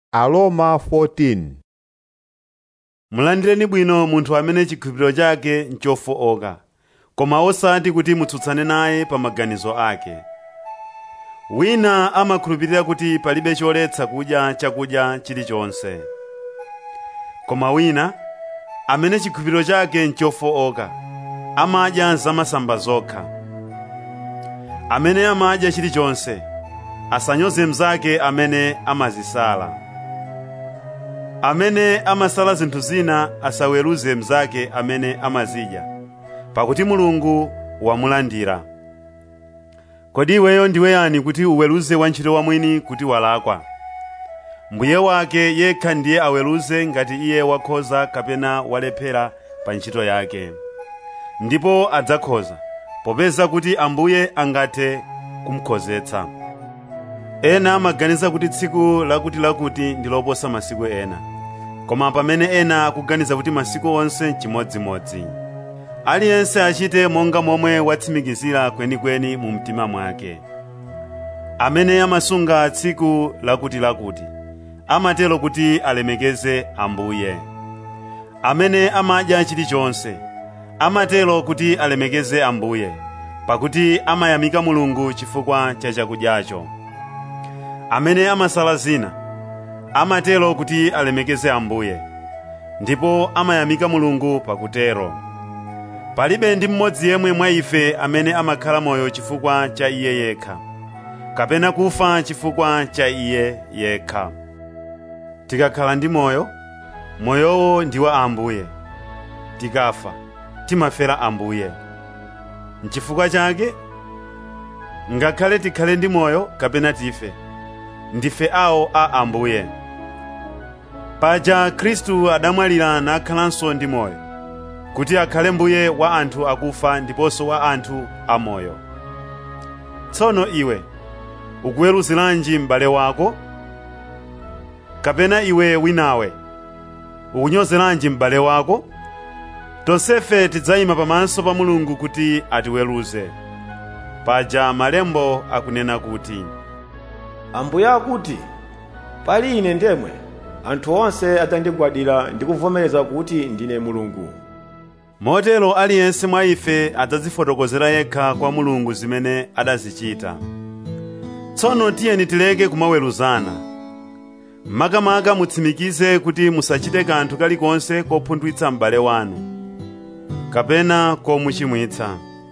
Aroma 14 mulandireni bwino munthu amene chikhulupiriro chake nchofowoka koma osati kuti mutsutsane naye pa maganizo ake wina amakhulupirira kuti palibe choletsa kudya chakudya chilichonse koma wina amene chikhulupiriro chake nchofowoka amadya zamasamba zokha amene amadya chilichonse asanyoze mnzake amene amazisala amene amasala zinthu zina asaweruze mnzake amene amazidya pakuti mulungu wamulandira kodi iweyo ndiwe yani kuti uweruze wantchito wamwini kuti walakwa mbuye wake yekha ndiye aweruze ngati iye wakhoza kapena walephera pa ntchito yake ndipo adzakhoza popeza kuti ambuye angathe kumukhozetsa ena amaganiza kuti tsiku lakutilakuti ndi loposa masiku ena koma pamene ena akuganiza kuti masiku onse n'chimodzimodzi aliyense achite monga momwe watsimikizira kwenikweni mu mtima mwake amene amasunga tsiku lakutilakuti amatero kuti alemekeze ambuye amene amadya chilichonse amatero kuti alemekeze ambuye pakuti amayamika mulungu chifukwa cha chakudyacho amene amasala zina amatero kuti alemekeze ambuye ndipo amayamika mulungu pakutero palibe ndi mmodzi yemwe mwa ife amene amakhala moyo chifukwa cha iye yekha kapena kufa chifukwa cha iye yekha tikakhala ndi moyo moyowo ndi wa ambuye tikafa timafera ambuye nchifukwa chake ngakhale tikhale ndi moyo kapena tife ndife awo a ambuye paja khristu adamwalira nakhalanso ndi moyo kuti akhale mbuye wa anthu akufa ndiponso wa anthu amoyo tsono iwe ukuweruziranji m'bale wako kapena iwe winawe ukunyozeranji m'bale wako tonsefe tidzayima pamaso pa mulungu kuti atiweruze paja malembo akunena kuti ambuye akuti pali ine ndemwe anthu onse adzandigwadira ndi kuvomereza kuti ndine mulungu motero aliyense mwa ife adzazifotokozera yekha kwa mulungu zimene adazichita tsono tiyeni tileke kumaweruzana makamaka mutsimikize kuti musachite kanthu kalikonse kopunthwitsa m'bale wanu kapena komuchimwitsa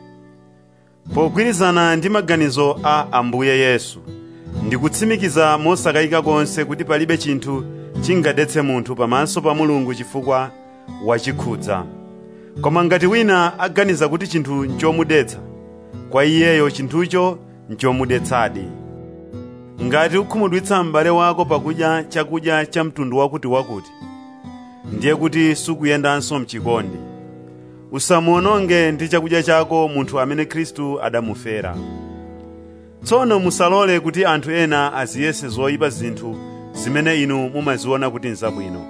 pogwirizana ndi maganizo a ambuye yesu ndikutsimikiza mosakayika konse kuti palibe chinthu chingadetse munthu pamaso pa mulungu chifukwa wachikhudza koma ngati wina aganiza kuti chinthu nchomudetsa kwa iyeyo chinthucho nchomudetsadi ngati ukhumudwitsa m'bale wako pakudya chakudya cha mtundu wakutiwakuti ndiye kuti sukuyendanso mchikondi usamuononge ndi chakudya chako munthu amene khristu adamufera tsono musalole kuti anthu ena aziyese zoyipa zinthu zimene inu mumaziona kuti nzabwino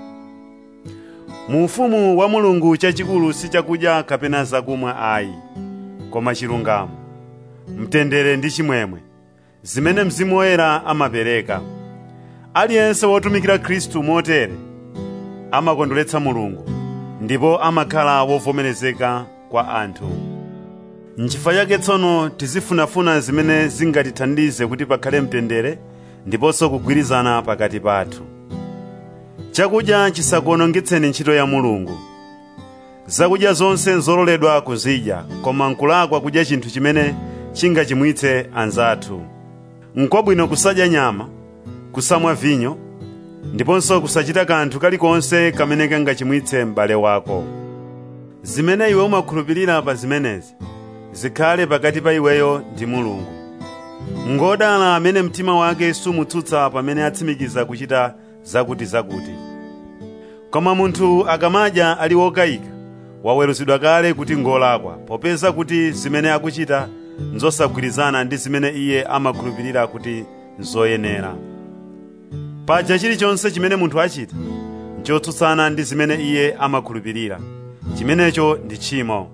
mu ufumu wa mulungu chachikulu si chakudya kapena zakumwa ayi koma chilungamo mtendere ndi chimwemwe zimene mzimu woyera amapereka aliyense wotumikira khristu motere amakondweretsa mulungu ndipo amakhala wovomerezeka kwa anthu nchifukwa chake tsono tizifunafuna zimene zingatithandize kuti pakhale mtendere ndiponso kugwirizana pakati pathu chakudya chisakuonongetseni ntchito ya mulungu zakudya zonse nzololedwa kuzidya koma nkulakwa kudya chinthu chimene chingachimwitse anzathu n'kwabwino kusadya nyama kusamwa vinyo ndiponso kusachita kanthu kalikonse kamene kangachimwitse m'bale wako zimene iwe umakhulupirira pa zimenezi zikhale pakati pa iweyo ndi mulungu ngodala amene mtima wake sumutsutsa pamene atsimikiza kuchita zakutizakuti koma munthu akamadya ali wokayika waweruzidwa kale kuti ngolakwa popeza kuti zimene akuchita nzosagwirizana ndi zimene iye amakhulupirira kuti nzoyenera paja chilichonse chimene munthu achita nchotsutsana ndi zimene iye amakhulupirira chimenecho ndi tchimo